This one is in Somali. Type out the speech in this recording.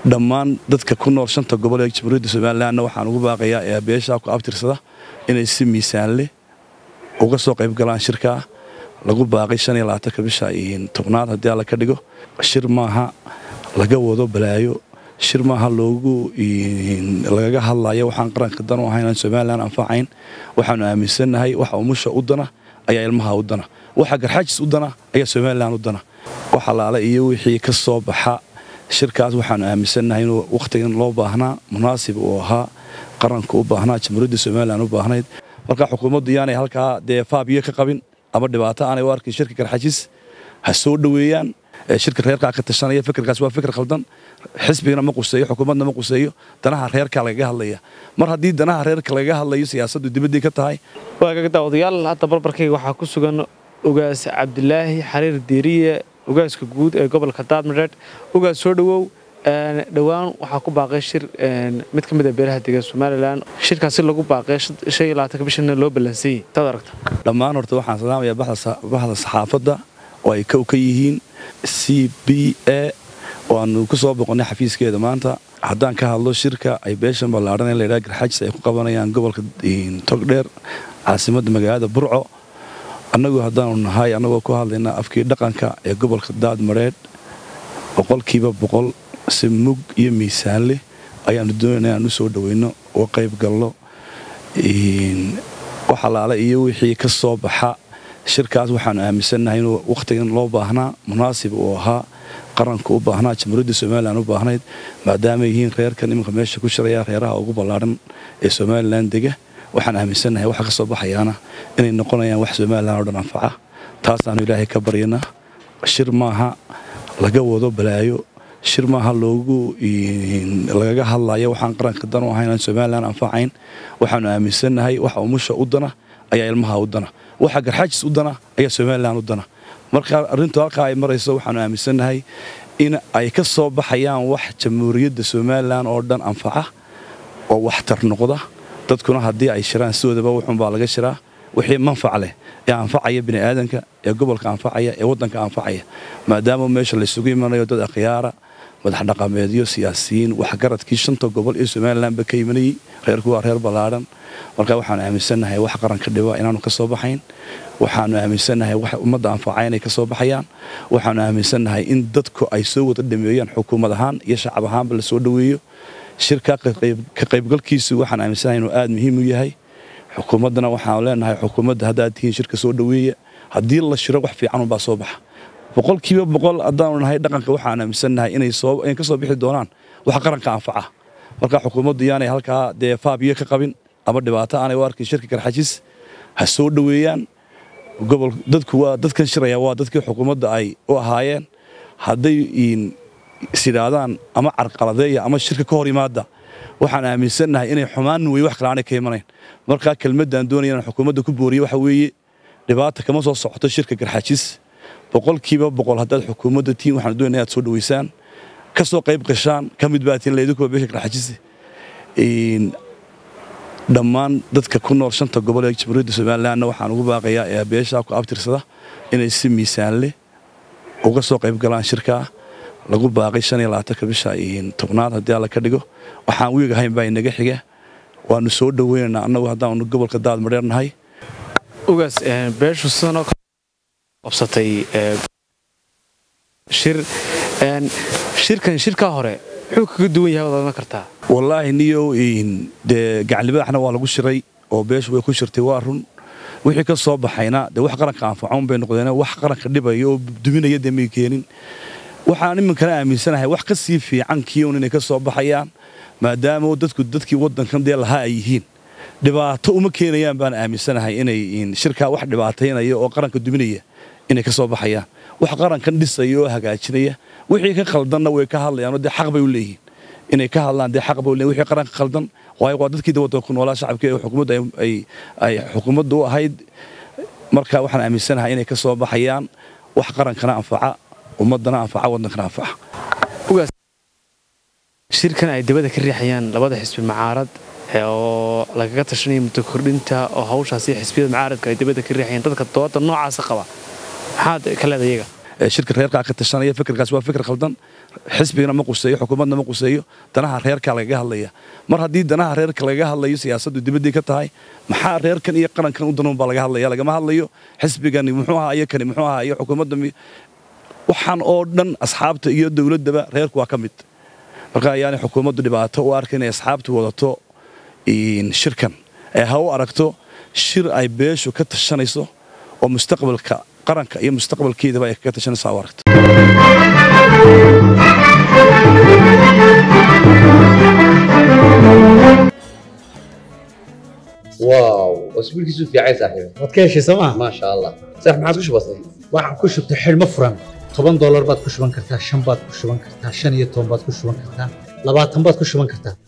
dhammaan dadka ku nool shanta gobol ee jamhuuriyadda somalilanna waxaan ugu baaqayaa ee beeshaa ku abtirsada inay si miisaan leh uga soo qayb galaan shirkaa lagu baaqay shan iyo labaatanka bisha tobnaad haddii alla ka dhigo shir maaha laga wado balaayo shir maaha loogu lagaga hadlayo waxaan qaranka dan u ahayn aan somalilan anfacayn waxaanu aaminsannahay waxa umusha u dana ayaa ilmaha u dana waxa garxaajis u dana ayaa somalilan u dana wax allaale iyo wixii ka soo baxa shirkaas waxaanu aaminsannahay inuu wakhtigan loo baahnaa munaasib uu ahaa qaranka u baahnaa jamhuuriyadda somalilan u baahnayd marka xukuumaddu yaanay halkaa dee faabiyo ka qabin ama dhibaato aanay u arkin shirka garxajis ha soo dhoweeyaan shirka reerkaa ka tashanaya fikirkaas waa fikir khaldan xisbigana ma quseeyo xukuumadna ma quseeyo danaha reerkaa lagaga hadlaya mar haddii danaha reerka lagaga hadlayo siyaasaddu dibaddii ka tahay waagaga daawadayaal hadda barbarkayga waxaa ku sugan ugaas cabdilaahi xariir diiriye ugaaska guud ee gobolka daadmadheed ugaas soo dhowow dhowaan waxaa ku baaqay shir mid ka mid a beelaha degan somalilan shirkaasi lagu baaqay shan iyo labaatanka bishana loo ballansanyay taad aragta dhammaan horta waxaan salaamayaa baxda saxaafadda oo ay kow ka yihiin c b a oo aanu ku soo boqonnay xafiiskeeda maanta haddaan ka hadlo shirka ay beeshan ballaadhan ee laydhaha garxajis ay ku qabanayaan gobolka togdheer caasimadda magaalada burco annagu haddaanu nahay annagoo ku hadlaynaa afkii dhaqanka ee gobolka daadmareedh boqolkiiba boqol si mug iyo miisaan leh ayaanu doonayna inaan u soo dhoweyno oo qayb galno wax allaale iyo wixii ka soo baxa shirkaas waxaanu aaminsannahay inuu wakhtigan loo baahnaa munaasib uu ahaa qaranka u baahnaa jamhuuriyadda somalilan u baahnayd maadaama yihiin reerkan iminka meesha ku shiraya reeraha ugu ballaadhan ee somalilan dega waxaan aaminsannahay waxa ka soo baxayaana inay noqonayaan wax somalilan oo dhan anfaca taasaanu ilaahay ka baryanaa shir maaha laga wado balaayo shir maaha loogu lagaga hadlayo waxaan qaranka dan u ahayn aan somalilan anfacayn waxaanu aaminsannahay waxa umusha u dana ayaa ilmaha u dana waxa garxaajis u dana ayaa somalilan u dana marka arrintu halkaa ay marayso waxaanu aaminsannahay in ay ka soo baxayaan wax jamhuuriyadda somalilan oo dhan anfaca oo waxtar noqda dadkuna haddii ay shiraan sidoodaba wuxuunbaa laga shiraa wixii manfac leh ee anfacaya bini'aadanka ee gobolka anfacaya ee waddanka anfacaya maadaama meesha laysugu imanayo dad akhyaara madax dhaqameedyo siyaasiyiin waxgaradkii shanta gobol ee somalilanba ka imanayey reerku waa reer ballaadhan marka waxaanu aaminsannahay wax qaranka dhiba inaanu ka soo baxayn waxaanu aaminsannahay wax ummadda anfaca inay ka soo baxayaan waxaanu aaminsannahay in dadku ay soo wada dhameeyaan xukuumad ahaan iyo shacab ahaanba la soo dhoweeyo shirka ka qaybgalkiisu waxaan aaminsannahay inuu aada muhiim u yahay xukuumaddana waxaanu leenahay xukuumadda haddaad tihiin shirka soo dhoweeya haddii la shiro wax fiican unbaa soo baxa boqolkiiba boqol haddaanu nahay dhaqanka waxaan aaminsannahay inay ka soo bixi doonaan wax qaranka anfaca marka xukuumaddu yaanay halkaa dee faabiyo ka qabin ama dhibaato aanay u arkin shirka garxajis ha soo dhoweeyaan gobol dadku waa dadkan shiraya waa dadkii xukuumadda ay u ahaayeen hadday isidhaahdaan ama carqaladeeya ama shirka ka hor yimaada waxaan aaminsannahay inay xumaan wey wax kale aanay ka imanayn markaa kelmaddaan doonaya inaan xukuumadda ku booriye waxa weeye dhibaata kama soo socoto shirka garxajis boqolkiiba boqol haddaad xukuumadda tihiin waxaan doonaya inaad soo dhoweysaan ka soo qayb gashaan ka mid baa tihiin laydinkuwa beesha garxajis dhammaan dadka ku nool shanta gobol ee jamhuuriyadda somalilanna waxaan ugu baaqayaa ee beeshaa ku abtirsada inay si miisaan leh uga soo qayb galaan shirkaa lagu baaqay shan iyo labaatanka bisha tobnaad haddii alla ka dhigo waxaan wiig ahayn baa inaga xiga waanu soo dhoweynaynaa annagu haddaanu gobolka daadmadheer nahay ugaas beeshu sidanoo qabsatay shir shirkan shirkaa hore muxuu kaga duwan yahay waad odhan kartaa wallaahi niyow dee gacanlibadaxna waa lagu shiray oo beeshu way ku shirtay waa run wixii ka soo baxayna dee wax qaranka anfacoon bay noqdeen wax qaranka dhibaya oo duminaya dee may keenin waxaan iminkana aaminsanahay wax ka sii fiican kiiun inay ka soo baxayaan maadaama dadku dadkii waddankan dee lahaa ay yihiin dhibaato uma keenayaan baan aaminsanahay inay shirkaa wax dhibaataynaya oo qaranka duminaya inay ka soo baxayaan wax qarankan dhisaya oo hagaajinaya wixii ka khaldanna way ka hadlayaanoo dee xaq bay u leeyihiin inay ka hadlaan dee xaq bay u leeyihin wixii qaranka khaldan waayo waa dadkii waddanka ku noolaa shacabkii ee xukuumadda ay xukuumadda u ahayd marka waxaan aaminsanahay inay ka soo baxayaan wax qarankana anfaca ummaddana anfaca waddankana anfaca shirkan ay dabada ka riixayaan labada xisbi macaarad oo lagaga tashanaya muddo kordhinta oo hawshaasi xisbiyada macaaradka ay dabada ka riixayaan dadka dooda noocaasa qaba maxaad ka leeda iyaga shirka reerkaa ka tashanaya fikirkaas waa fikir khaldan xisbigana ma quseeyo xukuumadna ma quseeyo danaha reerka lagaga hadlaya mar haddii danaha reerka lagaga hadlayo siyaasaddu dibaddii ka tahay maxaa reerkan iyo qarankan u danuun baa laga hadlaya lagama hadlayo xisbigani muxuu ahaa iyo kani muxuu ahaa iyo xukuumadda waxaan oo dhan asxaabta iyo dowladdaba reerku waa ka mid marka ayaanay xukuumaddu dhibaato u arka inay asxaabtu wadato shirkan ee ha u aragto shir ay beeshu ka tashanayso oo mustaqbalka qaranka iyo mustaqbalkeedaba ay kaga tashanayso ha u aragto واو اسبوعك في عايز صاحبي waad ka heshay sooma ما شاء الله صح ما عادش بسيط waxaan ku shubtay xidhmo furan toban doolar baad ku shuban kartaa shan baad ku shuban kartaa shan iyo toban baad ku shuban kartaa labaatan baad ku shuban kartaa